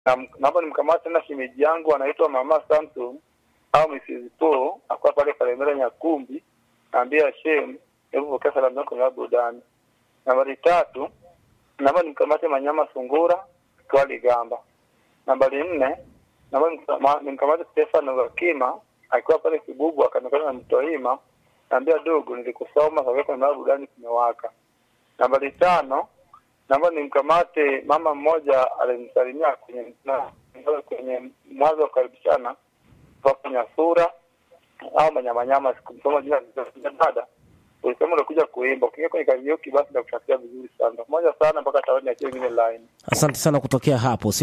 Na- naomba nimkamate tena shemeji yangu anaitwa Mama Samson au Mrs. Paul akuwa pale Kalemera Nyakumbi, naambia Shem, hebu pokea salamu zako na burudani. Nambari tatu, naomba nimkamate Manyama Sungura Twali Gamba. Nambari nne, naomba nimkama- nimkamate Stefano Wakima akiwa pale Kibubu akanekana na Mtoima, naambia dogo, nilikusoma kaweka na burudani kimewaka. Nambari tano, naomba nimkamate mama mmoja alinisalimia kwenye na- kwenye mwanzo wa kukaribishana kwa kwenye sura au manyamanyama, sikumsoma jina la dada. Ulisema unakuja kuimba, ukiingia kwenye karaoke basi nakutakia vizuri sana. Moja sana mpaka taoni ya ingine line. Asante sana kutokea hapo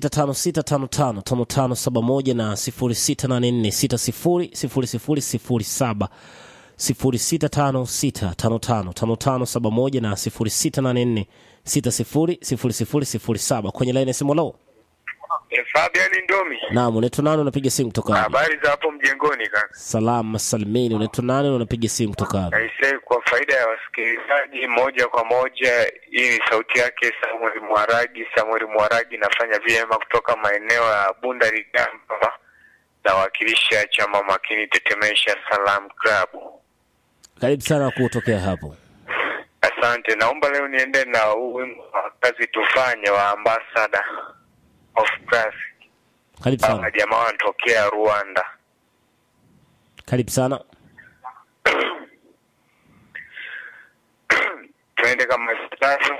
0656555571 na 0684600007 0656555571 na 0684600007 kwenye laini ya simu. Lo, E, Fabian Ndomi, naam, unaitwa nani? Unapiga simu kutoka wapi? habari za hapo mjengoni kaka? Salama salimini. Unaitwa nani? Unapiga simu kutoka wapi? Aisee, kwa faida ya wasikilizaji moja kwa moja, hii ni sauti yake Samuel Mwaragi. Samuel Mwaragi nafanya vyema kutoka maeneo ya Bunda Ligamba, nawakilisha chama makini Tetemesha Salam Club. Karibu sana kutokea hapo. Asante, naomba leo niende na huu wimbo wa kazi tufanye wa Ambassador of Class. Karibu Hawa sana, jamaa wanatokea Rwanda. karibu sana. tuende kama ifuatavyo.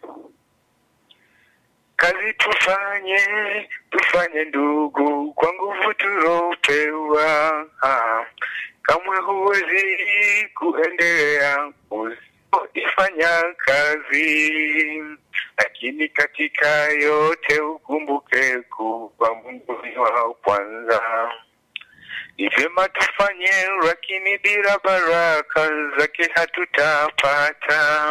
Kazi tufanye, tufanye ndugu, kwa nguvu tulopewa. Ah, Kamwe huwezi kuendelea usipoifanya kazi, lakini katika yote ukumbuke kuwa Mungu ni wa kwanza. Ni vyema tufanye, lakini bila baraka zake hatutapata.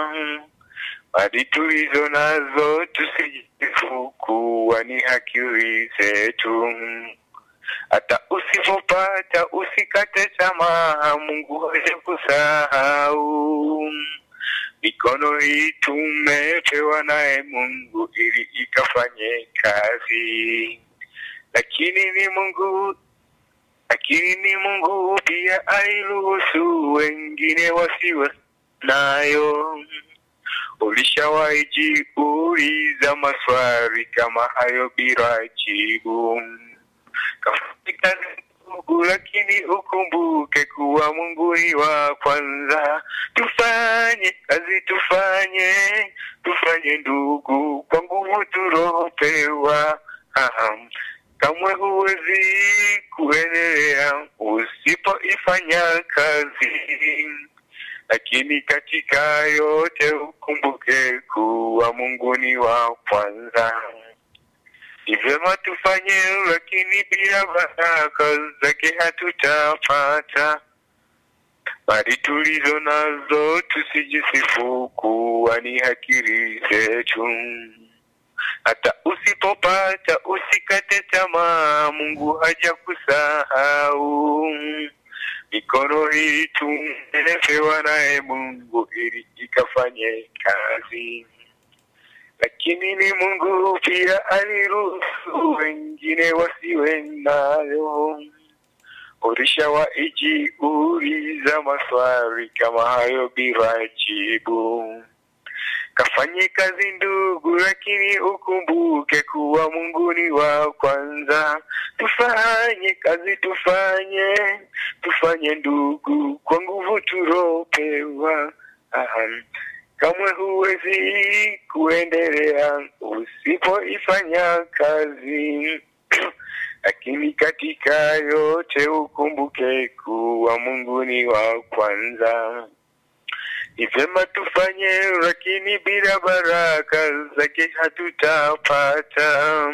Mali tulizo nazo tusijisifu kuwa ni akili zetu. Hata usipopata usikate tamaa, Mungu haja kusahau. Mikono hii tumepewa naye Mungu ili ikafanye kazi, lakini ni Mungu lakini ni Mungu pia airuhusu wengine wasiwe nayo. Ulishawahi jiuliza maswali kama hayo bila jibu? Kafanya kazi ndugu, lakini ukumbuke kuwa Mungu ni wa kwanza. Tufanye kazi, tufanye tufanye ndugu, kwa nguvu tulopewa. Aham. Kamwe huwezi kuendelea usipoifanya kazi, lakini katika yote ukumbuke kuwa Mungu ni wa kwanza. Ni vyema tufanye, lakini bila baraka zake hatutapata. Mali tulizo nazo tusijisifu kuwa ni akili zetu. Hata usipopata usikate tamaa, Mungu haja kusahau. Mikono hii tumepewa naye Mungu ili ikafanye kazi, lakini ni Mungu pia aliruhusu wengine wasiwe nayo. Ulishawahi jiuliza maswali kama hayo bila jibu? Kafanye kazi ndugu, lakini ukumbuke kuwa Mungu ni wa kwanza. Tufanye kazi, tufanye tufanye ndugu, kwa nguvu tulopewa. Aham. Kamwe huwezi kuendelea usipoifanya kazi, lakini katika yote ukumbuke kuwa Mungu ni wa kwanza. Ni vyema tufanye, lakini bila baraka zake hatutapata.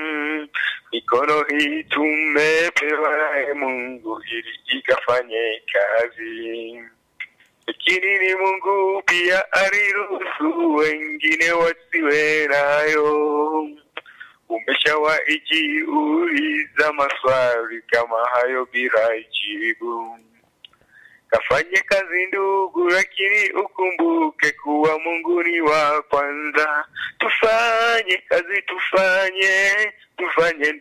Mikono hii tumepewa naye Mungu ili ikafanye kazi, lakini ni Mungu pia aliruhusu wengine wasiwe nayo. Umeshawahi jiuliza maswali kama hayo bila jibu? Kafanye kazi ndugu, lakini ukumbuke kuwa Mungu ni wa kwanza. Tufanye kazi, tufanye tufanye